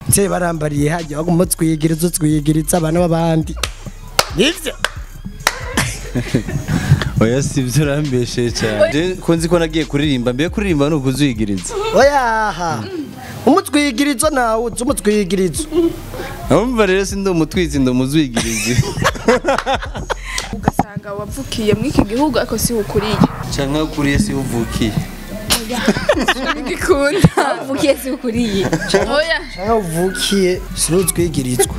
nse barambariye hajya baguma utwigiriza utwigiriza abana b'abandi nivyo oya si ibyo urambeshe cyane Je ko nzi ko nagiye kuririmba mbe kuririmba ni ukuzuyigiriza oyaha umutwigirizo nawe uzi umutwigirizo abumva rero si ndi umutwitsi ndi umuzuyigirizi ugasanga wavukiye muri iki gihugu ariko si ukuriye cyangwa ukuriye si uvukiye bigikunda uvukiye si ukuriye oya cyangwa uvukiye sinutwigirizwa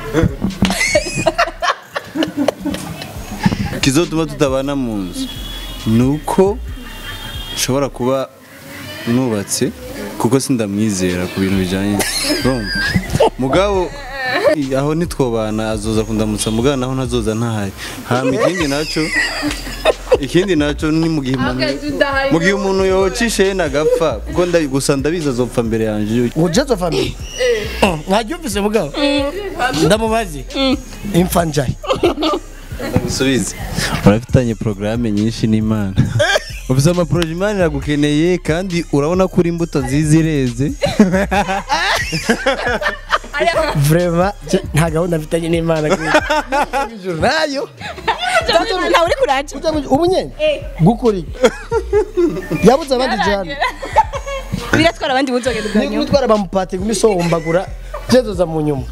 kizotuma tutabana mu nzu ni uko nshobora kuba nubatse kuko sindamwizera ku bintu bijyanye urumva mugabo i- aho nitwobana azoza kundamutsa mugabo naho ntazoza ntahari hama ikindi nacyo ikindi nacyo ni mu gihe umuntu mu gihe umuntu yocishe yena agapfa kuko ndabi- gusa ndabizi azopfa mbere yanjye ujezo family mwaryumvise mugabo ndamubaze impfa njaye gusubize urafitanye porogaramu nyinshi n'imana ufite amaporoje imana iragukeneye kandi urabona ko uri imbuto nziza ireze vrema je- nta gahunda mfitanye n'imana ijuru nayo ntawe uri kuraje Ujya mu- ubu nyene gukuri yabuze abandi jana biratwara abandi buzogenda ubwa ni nyuma gutwara bamupati gumisohombagura jezoza mu nyuma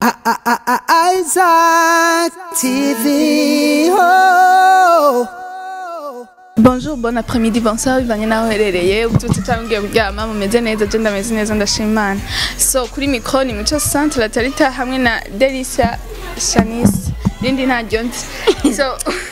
Isaac TV. Oh. bonjour bon après-midi bonsoir bivanye n'aho uherereye ubyutse cyangwa ugiye kuryama mumeze neza je ndameze neza ndashima imana so kuri mikoro ni mico centre latarita hamwe na delisia shanice rindi ntaryo nzi so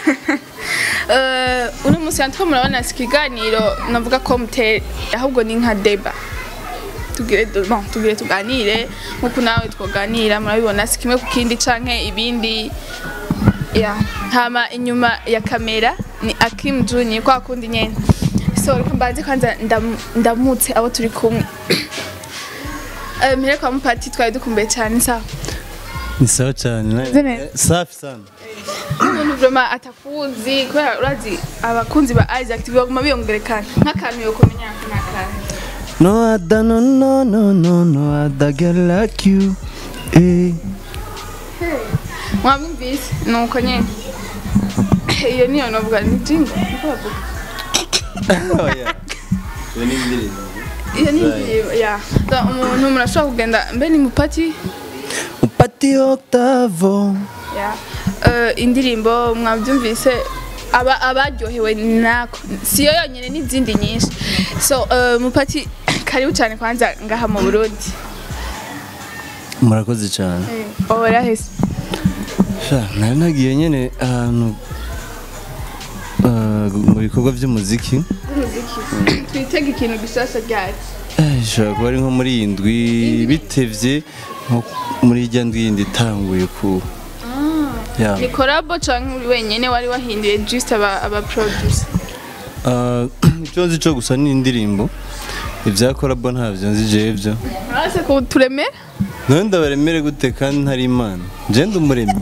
eh, uno munsi natwo murabona si ikiganiro navuga ko muteye ahubwo ni nka deba tugire bon tugire tuganire nkuko nawe twoganira murabibona si kimwe ku kindi canke ibindi ya hama inyuma ya kamera ni Akim Junior kwa kundi nyene so reka mbanze kwanza ndam- ndamutse abo turi kumwe Eh, mpere kwa mupati twari dukumbuye cyane sawa ni sawa cyane Meze neza. safi sana umuntu vraiment atakuzi kubera urazi abakunzi ba Isaac TV baguma biyongerekana nk'akantu yo kumenya nk'akantu no ada no no no no no ada girl like you eh mwamwumvise nuko nyene iyo niyo novuga ni jingo niko bavuga oya Iyo ni indirimbo. iyo ni indirimbo ya So, umuntu murashobora kugenda mbe ni mupati upati octavo Ya. Eh, indirimbo mwabyumvise aba abaryohewe nako siyo yonyine n'izindi nyinshi so eh, mupati karibu cyane kwanza ngaha mu burundi murakoze cyane ora hese sha nari nagiye nyene ahantu ah, mu bikorwa by'umuziki twitega ikintu gishasha ryari Eh, ishobora kuba ari nko muri iyi ndwi bitevye nko muri irya ndwi yindi itanguye ku ya ni korabo canke uri wenyene wari wahinduye just aba aba producer Ah, icyo nzi cyo gusa ni indirimbo ibya korabo ntabyo nzi jewe byo urase ko turemera none ndabaremere gute kandi ntari imana je ndi umuremyi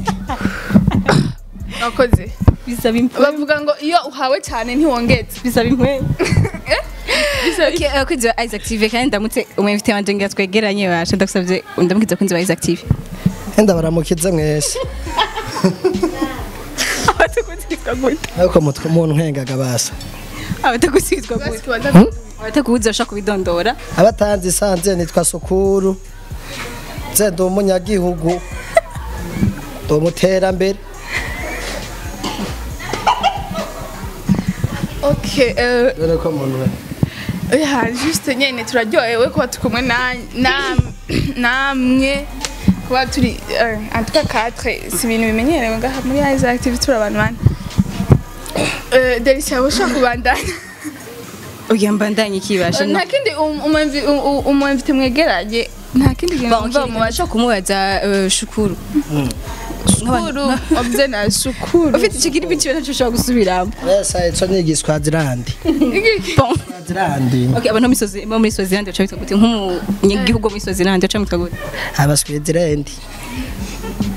wakoze bisaba impfu bavuga ngo iyo uhawe cyane ntiwongeze bisaba impfu Bisaba- Okay, abakunzi ba Isaac TV kandi ndamutse umwemfite wanje ngira twegeranye basha ndagusavye ndamukiza abakunzi ba Isaac TV enda baramukiza mwese abatakuzirizwa gute ariko mutwe umuntu nkengaga basa abatakuzirizwa Basi gute tubanza abatakubuza bashaka kubidondora abatanze isanze nitwa sukuru nze ndi umunyagihugu ndi umuterambere okay eh, dore ko muntu we Ya, juste nyene turaryohewe kuba turi kumwe na- na- namwe kuba turi eh, en tout cas quatre si ibintu bimenyerewe ngaha muri Isaac TV turi abantu bane Eh, Delicia ushaka kubandanya ugira mbandanye ikibasha nta kindi um- umwemvi- um- um- umwemvite mwegeranye nta kindi kintu mva mubaza bashaka kumubaza eh, shukuru shukuru obye na shukuru ufite icyo kiri biciwe ntacyo ushobora gusubiramo esa ico ni igiswazirandi Bon. swazirandi Okay, abantu bo muri Swazi- bo muri Swaziland baca bitwa gute nk'umunyagihugu wo muri Swaziland baca bitwa gute abaswazirandi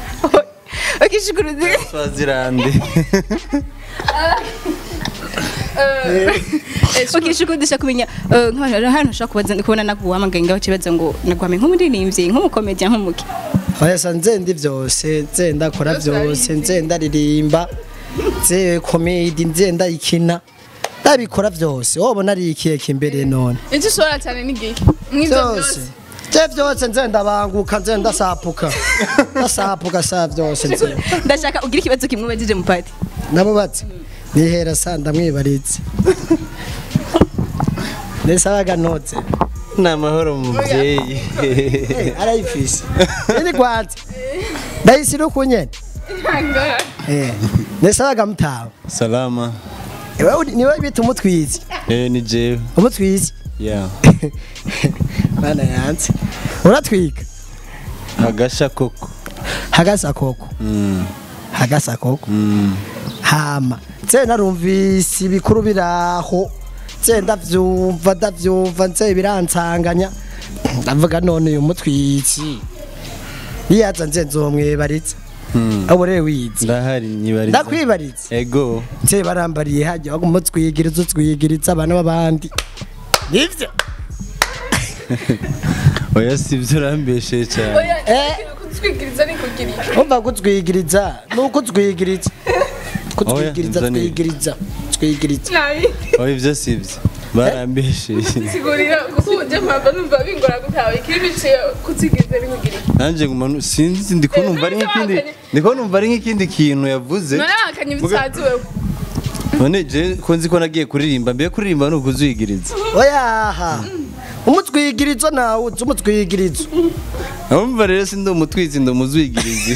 Okay, shukuru zi- swazirande Okay, shuko ndashaka kumenya eh, nk'abantu hano ushaka kubaza kubona naguhamagaye ngaho kibaza ngo nagwame nk'umuririmbyi nk'umukomedi nk'umuki Oyasa nzenda vyose nzenda akora vyose nzenda ririmba nze komedi nzenda ikina ndabikora vyose wobona ari ikihe kimbere none icyo ushobora cyane ni igihe mw'ibyo vyose byose je vyose nzenda banguka nzenda sapuka ndasapuka sa vyose nzenda ndashaka ugira ikibazo kimwe ubajije mu pati nabo bati nihera sa ndamwibaritse nesabaga noze ni amahoro mubyeyi arayifise ini kwanza ndayisira ukunyene eh nesabaga mutawe salama Ewe uri- niwe bita umutwizi eh ni jewe umutwizi ya bana yanze uratwika agasha koko hagasa koko Mm, hagasa koko mm. hama nze narumvise ibikuru biraho nze ndavyumva ndavyumva nze biransanganya ndavuga none uyu mutwizi niyaza nze nzomwibaritse Hmm. abo rero wizi ndahari nyibariza ndakwibaritse ego nze barambariye hajya bagumutwigiriza utwigiriza abana b'abandi nivyo oya sivyo urambeshe cyane Eh. kutwigiriza ni kugira iki umva kutwigiriza nuko utwigiriza kutwigiriza Oya, nzani. twigiriza twigiriza nabi oya ivyo sivyo barambeshe sigurira kuko uje mpamvu numva bingora gutaha ikiri biciye kutwigiriza ni kugira iki nanjye nguma nu- sinzi ndiko numva ari nk'ikindi ndiko numva ari nk'ikindi kintu yavuze none wakanye ibitsazi wewe none je ko nzi ko nagiye kuririmba mbere kuririmba ni ukuzwigiriza oyaha umutwigirizo nawe uzi umutwigirizo abumva rero si ndi umutwizi ndi umuzwigirizi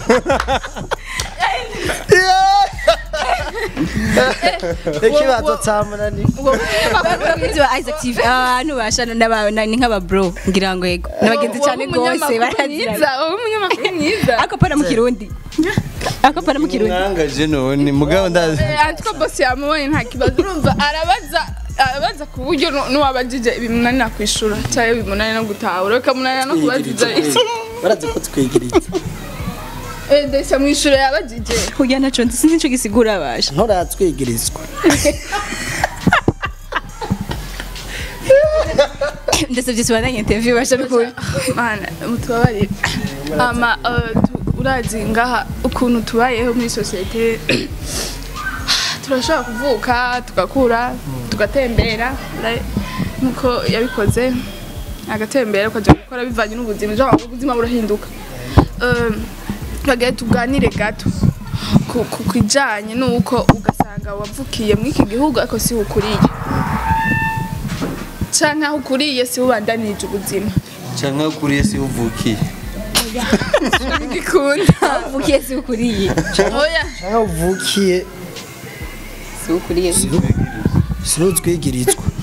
ikibazo cyamunani abakunzi ba Isaac TV abantu bashana n'abana ni nk'aba bro ngira ngo yego nabagenzi cyane gose barazira wowe umunyamakuru mwiza ako pana mu kirundi ako pana mu kirundi mwangaje none mugabo ndazi Eh, ariko bosi yamubonye nta kibazo urumva arabaza arabaza ku buryo nu- n'uwabajije bimunanira kwishura cyangwa bimunanira no gutahura bikamunanira no kubaziza barazi ko twigiriza Eh, desa mu ishuri yabajije kugira naco nzi sinzi ico gisigura basha nturatwigirizwa ndasavye tubandanye interview basha bikuri mana mutubabarire ama eh, tu- urazi ngaha ukuntu tubayeho muri sosiyete turashobora kuvuka tugakura tugatembera ra- nkuko yabikoze agatembera ukajya gukora bivanye n'ubuzima genre ubuzima burahinduka Eh, twagire tuganire gato ku- ku kijanye n'uko ugasanga wavukiye muri iki gihugu ariko si ukuriye canke aho ukuriye si ubandanije ubuzima canke ukuriye si uvukiye ngikunda uvukiye si ukuriye oya cyangwa uvukiye si ukuriye sinutwigirizwa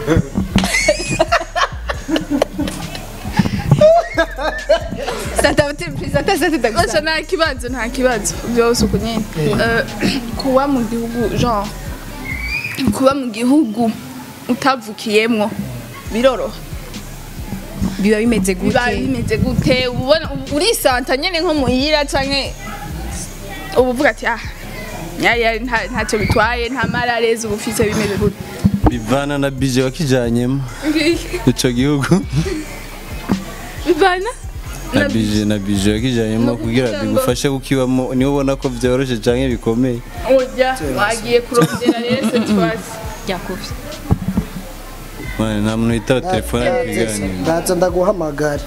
santa santa santa Ocha nta kibazo nta kibazo byose uko nyine Eh, kuba mu gihugu genre kuba mu gihugu utavukiyemwo biroroha biba bimeze biba gute bimeze gute ubona urisanta nyene nko muhira canke uba uvuga ati ah yari yari nta- ntacyo bitwaye nta mararezi uba ufise bimeze gute bivana na bije wakijanyemo ico gihugu bivana na bije na bije wakijanyemo No kugira kugira ngo- bigufashe kukibamo niho ubona ko vyoroshe canke bikomeye urya wagiye kurondera rero setwasi yakuvye Mane, nta muntu yitaba telefone ari kwiganira ndaza ndaguhamagara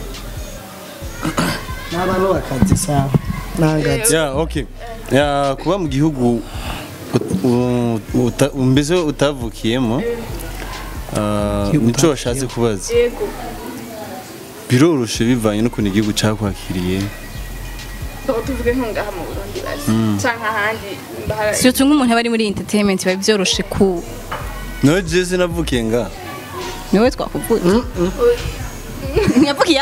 n'abantu bakazi sawa nangazi ya okay ya kuba mu gihugu ut- u- uta- mbese utavukiyemo ah, nico washatse kubaza yego biroroshe bivanye n'ukuntu igihugu cakwakiriye Tuba tuvuge ntungaha mu Burundi basi canke ahandi mbahara surtout nk'umuntu aba ari muri entertainment biba byoroshe ku no je sinavukiye nga niwe twakuvuye ntiyavukiye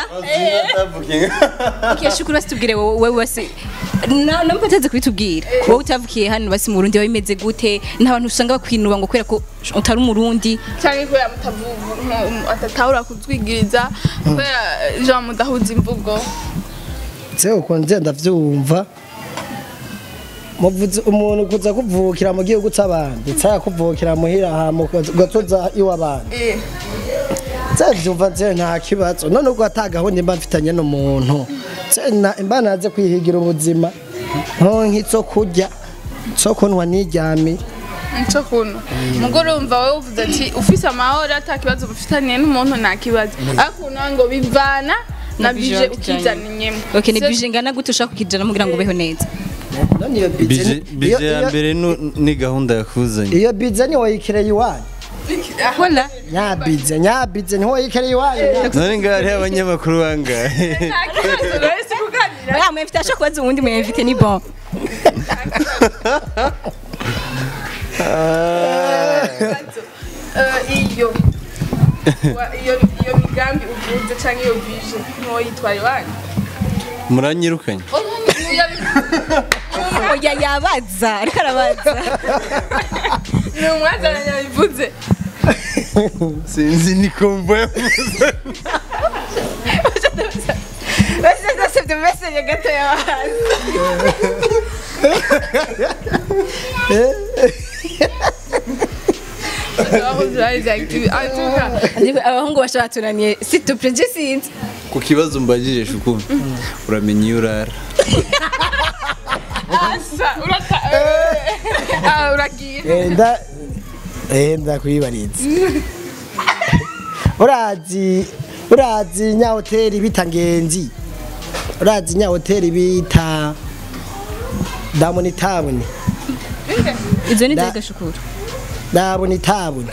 ukiye shukuru basi tubwire wowe wowe basi na na mpataze kubitubwira wowe utavukiye hano basi mu Burundi biba bimeze gute nta bantu usanga bakwinuba ngo kubera ko utari umurundi canke kubera mutavuga atatahura kutwigiriza kubera jean mudahuza imvugo nze uko nze ndavyumva muvuze umuntu kuza kuvukira mu gihugu c'abandi tsaya kuvukira muhira hama ugatoza iw'abandi Eh, vyumva nze nta kibazo none ubwo ata gahunda mba mfitanye n'umuntu nze na- mba naze kwihigira ubuzima nkonka izo kurya zo kunwa niryamiye nico kuntu mugo urumva wowe uvuze ati ufise amahoro ata kibazo mufitaniye n'umuntu nta kibazo ariko nawe ngo bivana na Na bije bije wakijanye. ukizaniyemo okay ni bije ngana gute ushaka kukijana kugira ngo ubeho neza none iyo bije bize bije ya mbere nu- ni gahunda yakuzanye iyo bize ni woyikireye iwanyu wala nyabize nyabize ni woyikireye iwanyu none ngaho hariho abanyamakuru bangahe nta kibazo rero si kuganira oya mwemfite ashaka kubaza uwundi mwemfite ni bon Eh, iyo wa- iyo iyo migambi uvuze canke iyo bije ntoyitwara iwanyu muranyirukanye oya yabaza ariko arabaza ni umwazananya bivuze sinzi ni kombo yavuze bese ndasebye mesenge gato yabaza abakozi bahize active atuka abahungu bashobora tunaniye situpure nje sinzi ku kibazo mbajije shukuru uramenya iyo urara asa urata eh, ah, uragiye enda enda kuyibariza urazi urazi nya hoteli bita ngenzi urazi nya hoteli bita damuni tabuni izo ni Da- nzega shukuru damuni tabuni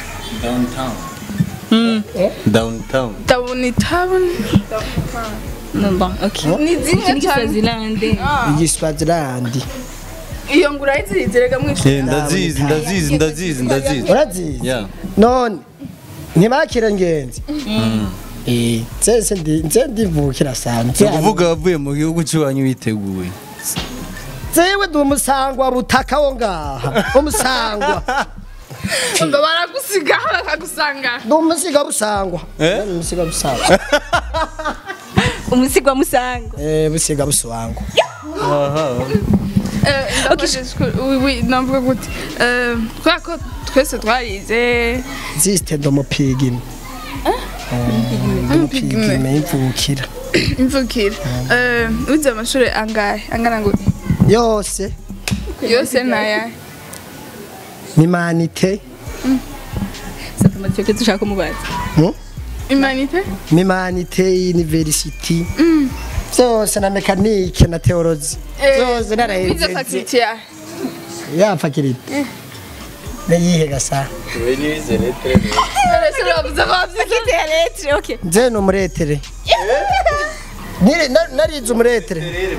downtown tabuni tabuni no bon okay ni iki zimwe ni cyane giswazilande igiswazilandi iyo ngura yiziritirega mwishuri Eh, ndazizi ndazizi ndazizi ndazizi urazizi ya none ntibakire ngenzi Eh, nzese ndi nze ndivukira sana ni ukuvuga wavuye mu gihugu cy'iwanyu witeguye zewe ndi umusangwa butaka wo ngaha umusangwa ngo baragusiga bakagusanga ndi umusiga busangwa Eh? Ndi umusiga busangwa umusigo wa musanga eh busiga busangwa navuga gute Eh, kubera ko twese twarize ziste ndo mupigime mupigime imvukira imvukira Eh, wize amashuri angahe angana gute yose yose naya mimanite satuma cyo dushaka kumubaza hmm? imanite mimanite university zose na mekanike na teolozi zose wize naraheze fakulite ya yapfakirite neyihe gasa ese uravuze ko wavyize kite ya letre okay nze ni umuretere Niri- na- narize umuretere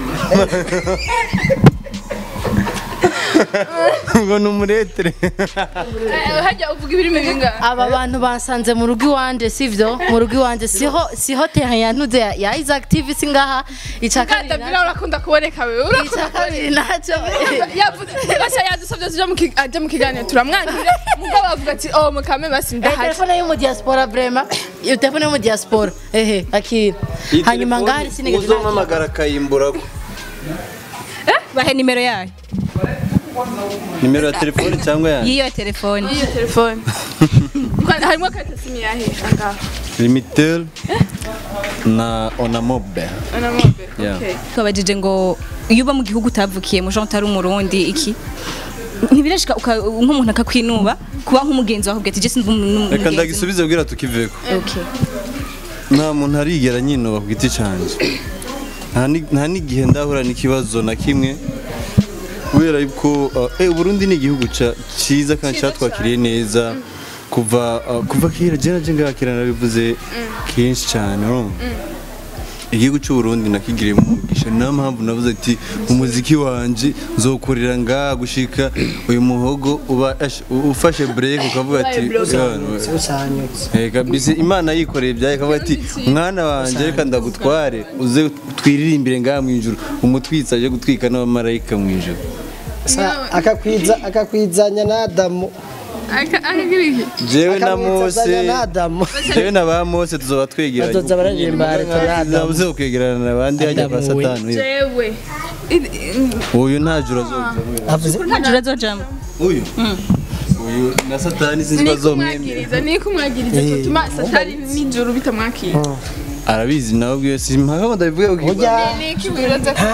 ngo ni umuretere Eh, hajya uvuga ibirimi bingahe aba bantu bansanze mu rugo iwanje sivyo mu rugo iwanje siho siho terrain yantuze ya, ya Isaac TV singaha ica kabiri Kadabira naco- urakunda kuboneka wewe ica urakunda kabiri naco yavuze basa yadusabye tuja mu ki- aje mu kiganiro turamwangire mugabo avuga ati oh mukame basi Eh, ndahaje telefone yo mu diaspora vraiment iyo telefone yo mu diaspora ehe akira hanyuma ngaha hari sinigeze nakira. uzompamagara akayimburako bahe nimero yayo nimero ya telefone cyangwa yanjye yiyo telefone iyo telefone Kwa- harimo karita simu yahe angaha limitel na onamobe ona mobe Yeah. okay twabajije ngo iyo uba mu gihugu utavukiyemo jean utari umurundi iki ntibirashika uka- nk'umuntu akakwinuba kuba nk'umugenzi wawe ubwira ati jesi reka ndagisubize bwira tukiveko nta muntu arigera nyinuba ku giti cyanjye Nta ni- nta n'igihe ndahura n'ikibazo na kimwe kubera yuko uh, eh, Burundi ni igihugu ca- ciza kandi Ciza cyatwakiriye neza kuva uh, kuva kera je naje ngakira nabivuze kenshi cyane urumva igihugu cy'u Burundi nakigiriyemo umugisha niyo mpamvu navuze ati umuziki wanje nzokorera ngaha gushika uyu muhogo uba ash- u- ufashe break ukavuga ati "Yeah, usanyutse Eh, kabisa imana yikoreye ibyaye kavuga ati mwana wanjye reka ndagutware uze twiririmbire ngaha mu ijuru umutwitsi aje gutwika n'abamarayika mu ijuru Sa- akakwiza akakwizanya na Adamu Aka- akagira iki jewe na akamwitazanya mose na adamu jewe na ba mose tuzoba twegeranye Bazoza bararirimba leta na Adamu. tuzabuze kwegerana n'abandi hajya kwa Adamu we. satani uyu. jewe I- i- uyu nta juru azoza avuze nta jura azojamo uyu uyu na satani sinzi ni bazomwemera kumwagiriza ni kumwagiriza Eh, gutuma satani n'ijuru bitamwakira arabizi nawe ubwiwe simpaka ngo ndabivuge kuko burya ni iki wibaza ko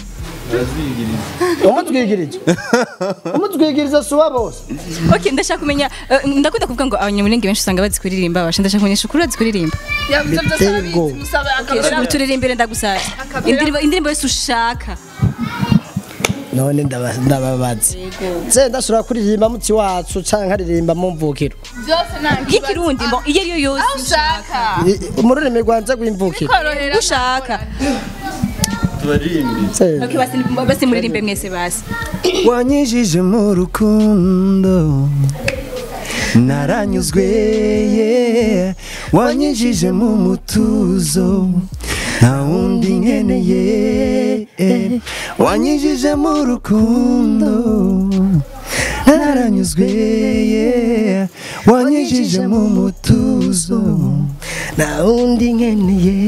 umutwigirije umutwigiriza si uwa bose okay ndashaka kumenya eh, ndakunda kuvuga ngo abanyamulenge benshi usanga bazi kuririmba basha ndashaka kumenya shukuru bazi kuririmba yavuze byose Biteye arabizi ubwoba. musaba okay akabera shukuru turirimbire ndagusaba Akabera- indirimbo indirimbo yose ushaka none ndaba- ndababaza se ndashobora kuririmba muti wacu canke nkaririmba mu mvukiro byose nta nk'ikirundi mbo iyo ari yo yose aho ushaka I- i- mu rurimi rwanje rw'imvukiro korohera ushaka tubaririmbi Se, okay basi basi muririmbe mwese basi wanyijije mu rukundo naranyuzwe yeah. wanyijije mu mutuzo nta wundi nkeneye eh. wanyijije mu rukundo naranyuzwe yeah. wanyijije mu mutuzo nta wundi nkeneye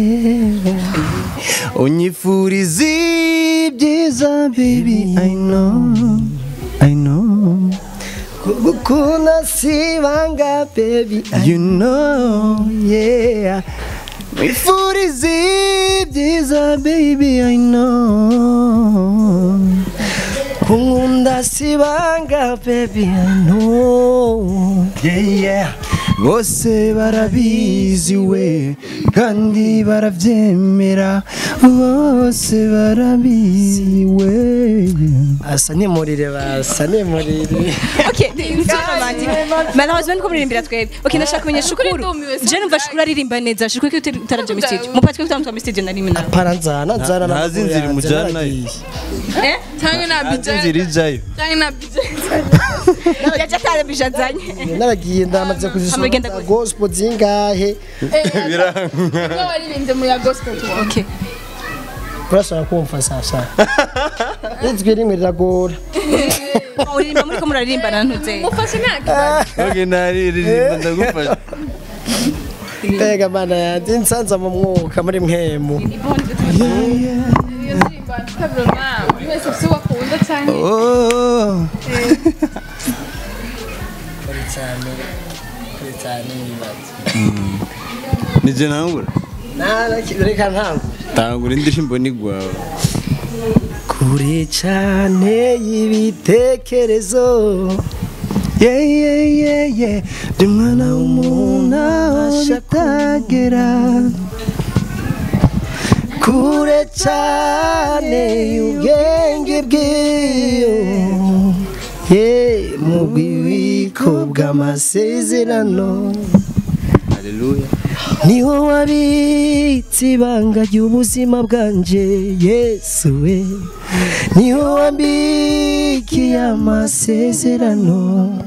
unyifuriza ibyiza baby I know I know gukunda si banga baby You know, yeah. Wifuriza ibyiza baby I know. kunkunda si banga baby I know Yeah, yeah. Bose barabizi we kandi barabyemera bose barabizi we asa nimurire basa nimurire okay malheureusement niko muririmbira twebwe okay ndashaka kumenya shukuru ndumiwe, je numva shukuru aririmba neza shukuru ko utaraje mu studio mupatwe kutamutwa mu studio na rimwe na para nzana nzana Nta- n'amaguru ntazinzira yanjye, imujyana naragiye. eh cyangwa na inzira bijana ijayo cyangwa na bijana yaje atarabijazanye naragiye ndamaze kuzisoma Amagenda za gute? gospel zingahe Ubwo waririmbye mu ya gospel tu okay urashobora kumva sasa ijwi rimwe riragora uririmba muri ko muraririmbana ntuze mufashe nta kibazo okay naririmba ndagufasha mbega mana yanjye nsanza mu mwuka muri mwemu iyo ndirimbo kabiro nawe buri wese afite uwo akunda cyane oh kuri cyane kuri cyane nibaza nije ntangura reka ntango tangura indirimbo ni gwawe kure cyane y'ibitekerezo yeah yeah yeah yeah ndi mwana w'umuntu aho bitagera kure cyane y'ubwenge bw'iyo ye mu bubiko bw'amasezerano haleluya niho wabitse ibanga ry'ubuzima bwanje yesu we niho wambikiye amasezerano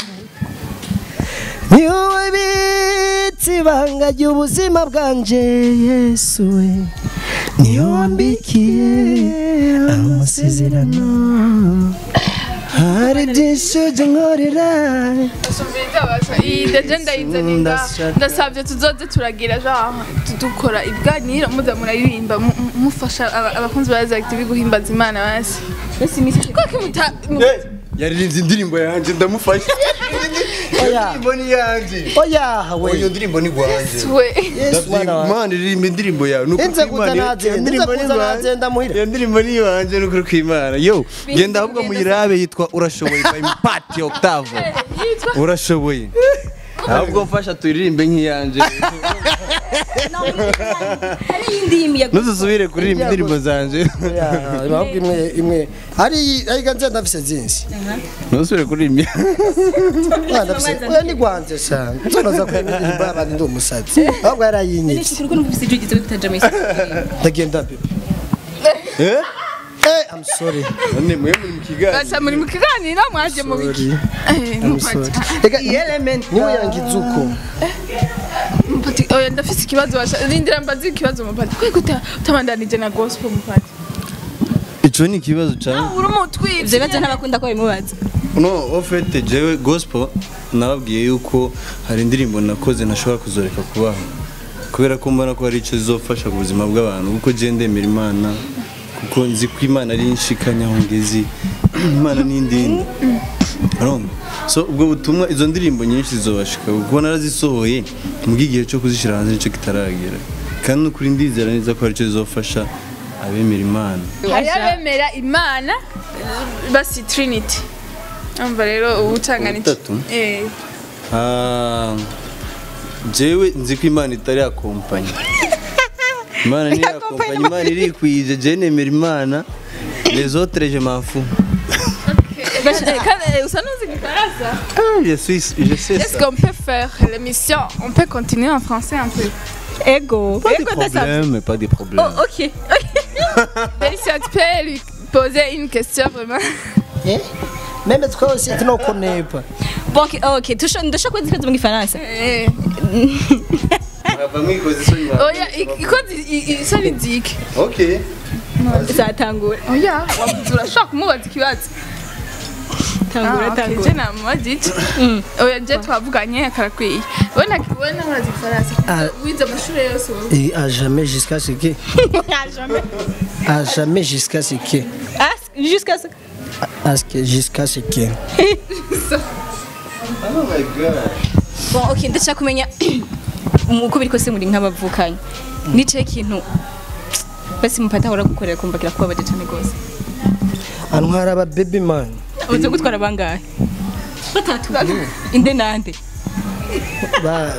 niho wabitse ibanga ry'ubuzima bwanje yesu we niho wambikiye amasezerano hari byinshi ujya nkorera iyi deje ndayizanira ndasabye tuzoze turagira genre dukora ibiganiro muza muraririmba mu- mu- mufasha aba- abakunzi ba Zack TV guhimbaza Imana basi kuko muta yaririmbye indirimbo yanjye ndamufasha oya indirimbo ni yanjye oya we iyo ndirimbo ni gwanjye we yesu mwana wanjye Imana iririmba indirimbo yawe nuko Inze kuza nagenda, inze kuza nagenda muhira. iyo ndirimbo ni iwanjye nuko kw'Imana yo genda ahubwo muyirabe yitwa urashoboye by Mpati Octave urashoboye ahubwo mfasha tuyiririmbe nk'iyanjye hari iyindi y'imiyaga ntuzusubire kuririmba indirimbo zanjye ahubwo imwe imwe hari ariko nze ndafise zinsi ntuzusubire kuririmba Mwana ndafise oya ni gwanze cyane nzonoza kuririmba abandi ndi umusazi ahubwo yarayinyitse nishukuru ko numvise ijwi gitse kutaja mu studio ndagenda bebe eh eh i'm sorry none mwe muri mu kiganiro basa muri mu kiganiro mwaje mu biki Eh, i'm mupati. sorry reka element niwe yangize uko mupati oya ndafise ikibazo basha rindira mbazi ikibazo mupati kwe guta utabandanije na gospel mupati ico ni ikibazo cyane uri umutwibye ivyo bibazo ntabakunda ko bimubaza no ofete jewe gospel nababwiye yuko hari indirimbo nakoze ntashobora kuzoreka kubaho kubera ko mbona ko hari icyo zizofasha ku buzima bw'abantu kuko je ndemera imana kuko nzi ko imana ari inshikanya aho ngezi imana ni indinda urumva so ubwo butumwa izo ndirimbo nyinshi zizobashika kuko narazisohoye mbwo igihe cyo kuzishyira hanze nicyo kitaragera kandi n'ukuri ndizera neza ko hari icyo zizofasha abemera imana hari abemera imana basi trinity umva rero ubucangana iki Ubutatu? eh Ah, jewe nzi ko imana itari yakompanya imana ni yakompanya imana irikwije je nemera imana les autres je m'en fous Kandi, usa n'uzi igifaransa Ah, je suis je sais est-ce ça qu'on peut faire l'émission on peut continuer en français un peu ego pas de ego ndasabye problème pas de problème Oh, ok Félicia tu peux lui poser une question vraiment Eh? meme twose tunokunepa bon ok ok tusho- ndashaka kubaza ikibazo mu gifaransa Eh. mwava mwikoze isoni mwa- oya ikoze isoni nzike okay zatangura oya wavuze urashobora kumubaza ikibazo tangura Ah, okay. tangura je namubaza iki oya je twavuganye karakwiye wowe nta- wowe nawe urazi igifaransa Ah. wize amashuri yose wowe Et à jamais jusqu'à ce que à jamais jusqu'à ce que Ah, jusqu'à ce à ce que jusqu'à ce que oh my god bon ok ndashaka kumenya uko biri kose muri nk'abavukanye nicaye ikintu basi mupata ahora gukorera kumva kirakubabaje cyane rwose antwara aba baby man uzi gutwara bangahe batatu inde nande ba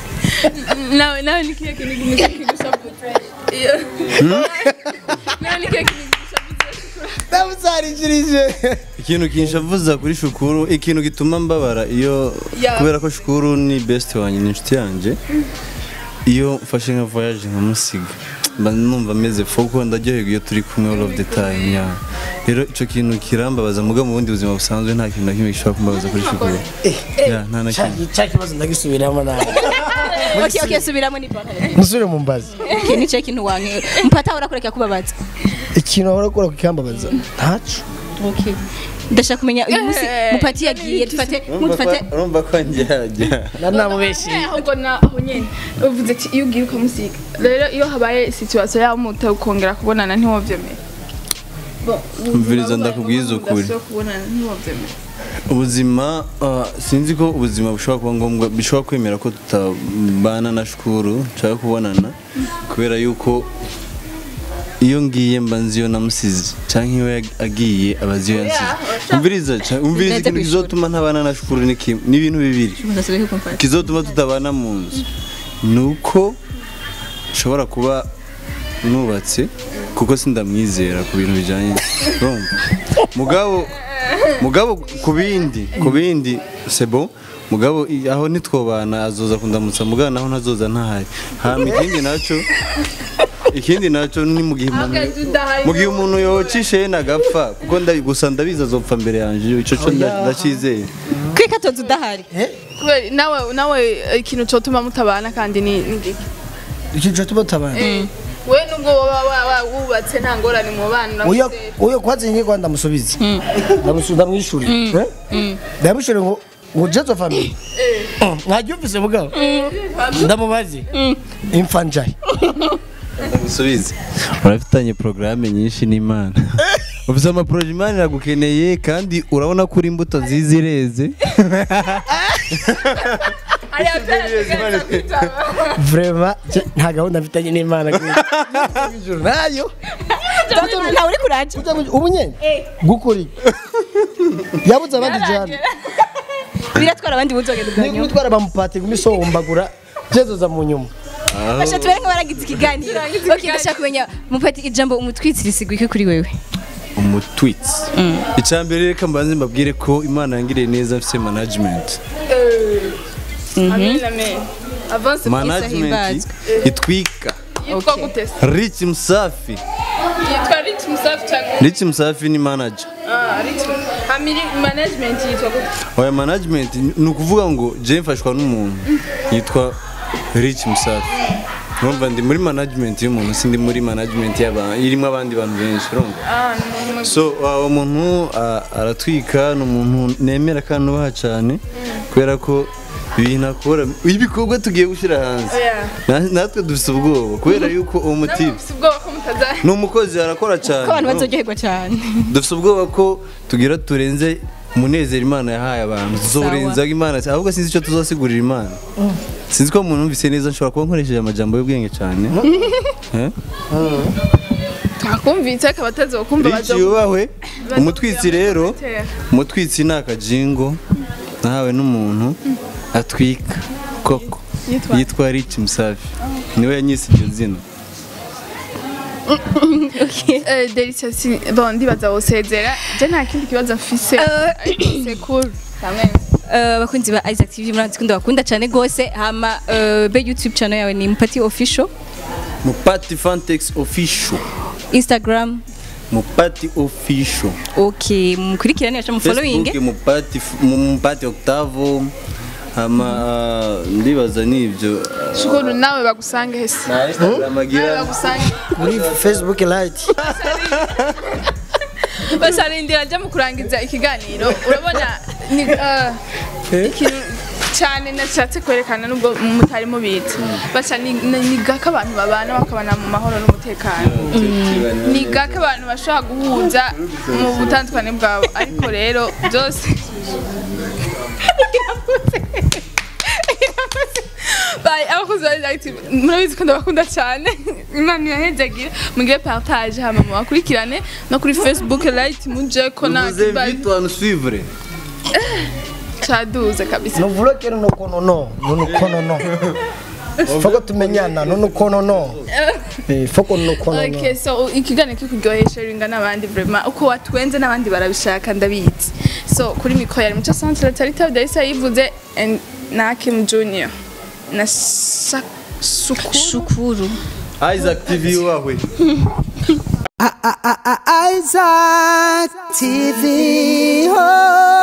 nawe nawe ni kihe kintu kimeze kigushavuze iyo nawe ni kihe kintu kigushavuze ndabuzarishirije ikintu kinshavuza kuri shukuru ikintu gituma mbabara iyo Ya. kubera ko shukuru ni best wanjye ni inshuti yanjye iyo mfashe nka voyage nkamusiga mba numva meze fo kuko ndaryoherwa iyo turi kumwe all of the time ya rero icyo kintu kirambabaza muga mu bundi buzima busanzwe nta kintu na kimwe gishobora kumbabaza kuri shukuru ya nta na kimwe cya kibazo ndagisubiramo nawe ok ok subiramo ni pantaro musubire mu mbazi ok nicaye ikintu wanke mupata ahora kureka kubabaza ikintu ahora akora kukambabaza ntaco ok ndashaka kumenya uyu munsi mupati yagiye dufate mudufate urumva ko njyajya na namubeshye Eh, ahubwo na aho nyene uvuze ati iyo ugiye ukamusiga rero iyo habaye situation yaho muta ukongera kubonana ntiwovyemera Bon, Umviriza ndakubwiza ukuri. udashobora kubonana ntiwovyemera ubuzima ah, sinzi ko ubuzima bushobora kuba ngombwa bishobora kwemera ko tutabana na shukuru nshaka kubonana kubera yuko iyo ngiye mba nzi iyo namusize cyangwa iyo yag- agiye aba azi iyo yansize umviriza ca- umviriza Ndetse ikintu kwishura. kizotuma ntabana na shukuru ni kimwe ni ibintu bibiri mudasubiye kumfata kizotuma tutabana mu nzu ni uko nshobora kuba nubatse kuko sindamwizera ku bintu bijyanye urumva mugabo mugabo ku bindi ku bindi sebo mugabo i- aho nitwobana azoza kundamutsa mugabo naho ntazoza ntahari hama ikindi nacyo ikindi nacyo ni mu gihe umuntu Ahagaze udahari mu gihe umuntu yocisha yenda agapfa kuko ndabi- gusa ndabizi azopfa mbere yanjye icyo cyo nda- ndacyizeye kwika tozi udahari kubera nawe nawe ikintu cotuma mutabana kandi ni ni giki ikintu tuba tabana we nubwo waba wa- wa- wubatse nta ngorane mu bana uyo uyo kwazi nyiko ndamusubiza ndamusubiza ndamwishuri ndamwishuri ngo ngo jezo family mwabyumvise mugabo ndamubaze imfa njaye musubize urafitanye porogaramu nyinshi n'imana ufite amaporoje imana iragukeneye kandi urabona ko uri imbuto nziza ireze vrema nta gahunda mfitanye n'imana ijuru nayo ntawe uri kuraje ubu nyene gukuri yabuze abandi jana biratwara abandi buzogenda ni ubwanyu gutwara bamupati gumisombagura jezoza mu nyuma basha tubere nk'abaragize ikiganiro ok ndashaka kumenya mupati ijambo umutwitsiri sigwa iki kuri wewe umutwitsi icya mbere reka mbanze mbabwire ko imana yangiriye neza mfite management amen amen avance management himbazwe. itwika yitwa Okay. gute se rich musafi yitwa rich musafi cyangwa rich musafi ni manager ah rich hamiri management yitwa gute oya management ni ukuvuga ngo je mfashwa n'umuntu yitwa rich musafi urumva ndi muri management y'umuntu sindi muri management y'abantu irimo abandi bantu benshi urumva Ah, ni umuntu so uh, umuntu uh, aratwika ni umuntu nemera kandi nubaha cyane kubera ko ibintu akora ibikorwa tugiye gushyira hanze Oya. Na- natwe dufite ubwoba kubera yuko uwo mutipe Namufise ubwoba ko mutazari ni umukozi arakora cyane ko abantu urumva? bazoryoherwa cyane dufite ubwoba ko tugira turenze umunezero imana yahaye abantu tuzorenza imana ahubwo sinzi icyo tuzosigurira imana sinzi ko umuntu wumvise neza nshobora kuba nkoresheje amajambo y'ubwenge cyane Eh? twakumvise akaba atazokumva Rich yubahwe umutwitsi rero umutwitsi ni akajingo nahawe n'umuntu atwika koko Yitwa? yitwa Rich Musafi niwe yanyise iryo zina delisa bon ndibaza wosezera je nta kindi kibazo mfise sekuru kamwe Eh, abakunzi ba Isaac TV murazi ko ndabakunda cyane gose hama eh, be YouTube channel yawe ni Mpati official Mupati Fantex Official Instagram Mupati Official okay mukurikirane acha mu following Facebook Mupati Mupati Octavo hama ah, ndibaza nivyo shukuru nawe bagusange hese na Instagram nawe agira bagusange kuri facebook light basarindira ajya mu kurangiza ikiganiro urabona ni eh, ikintu cyane nashatse kwerekana nubwo mutari mubizi basa ni ni- ni gake abantu babana bakabana mu mahoro n'umutekano ni gake abantu bashobora guhuza mu butandukane bwabo ariko rero byose Bye, abakozi ba Active murabizi ko ndabakunda cyane imana ibahezagira mugire partage hama mubakurikirane no kuri facebook light muje ko na Vous invite à nous suivre caduze kabisa nuvulokere nukono no nunukono no foko tumenyana nunukono no Eh, foko nunukono no Okay, so ikiganiro kikuryohesha ringa n'abandi vraiment uko watwenze n'abandi barabishaka ndabizi so kuri mikoro yari muco centre tarita darisa yivuze and na Kim Junior na Sa- Sukuru Shukuru Isaac TV wawe Isaac TV. Oh.